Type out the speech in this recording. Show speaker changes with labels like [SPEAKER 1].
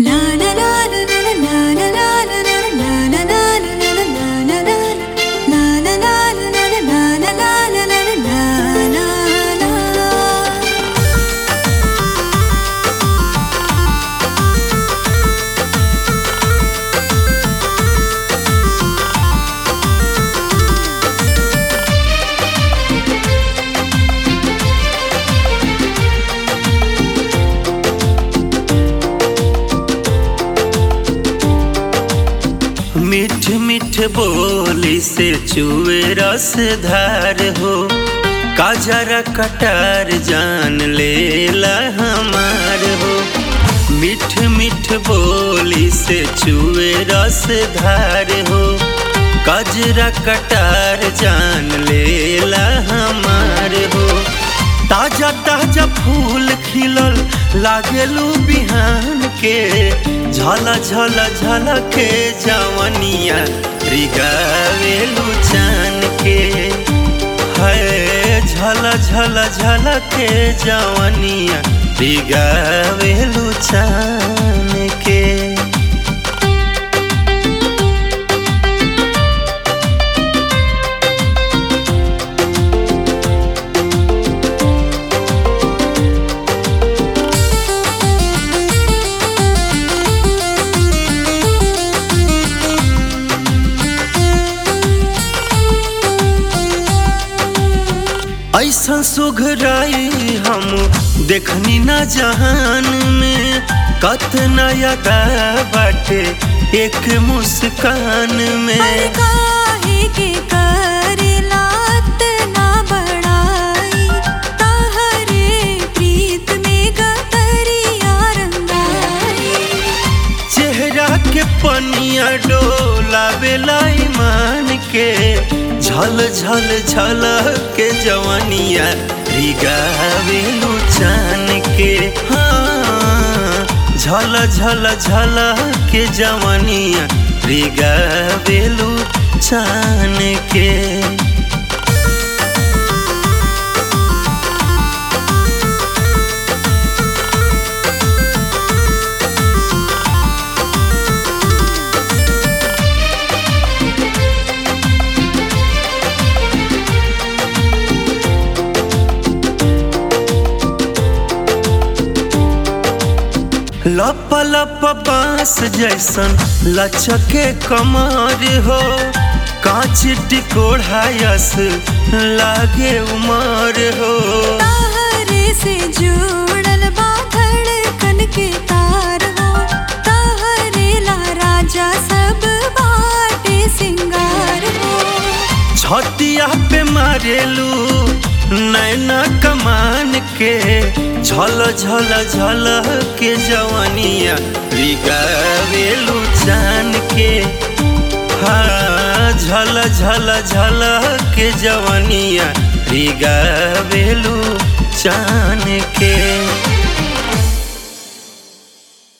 [SPEAKER 1] मीठ मीठ बोली से चुए रस धार हो काजरा कटार जान लेला हमार हो मीठ मीठ बोली से चुए रस धार हो काजरा कटार जान लेला हमार हो ताजा ताजा फूल खिलल लागेलू बिहान के झल झल झल के जवनिया रिगावेलू चान के है झल झल झल के जवनिया रिगावेलू चान के ऐसा सुघराई हम देखनी न जहान में कत नया बाटे एक मुस्कान में
[SPEAKER 2] काहे के करेलात ना बड़ाई तहरे प्रीत में गतरिया रंगाई
[SPEAKER 1] चेहरा के पनिया डोला बेला ईमान के झल झल झल के जवनिया रिगावेलू चान के हाँ झल झल झल के जवनिया रिगावेलू चान के लप लप बांस जैसन लचके कमर हो कांच टिकोढ़ायस लागे उमर हो
[SPEAKER 2] तहरे से जुड़ल बा धड़कन के तार हो तहरे ला राजा सब बाटे सिंगार हो
[SPEAKER 1] छतिया पे मारेलू नैना कमान के झल झल झल के जवनिया रिगावेलू चान के हाँ झल झल झल के जवनिया रिगावेलू चान के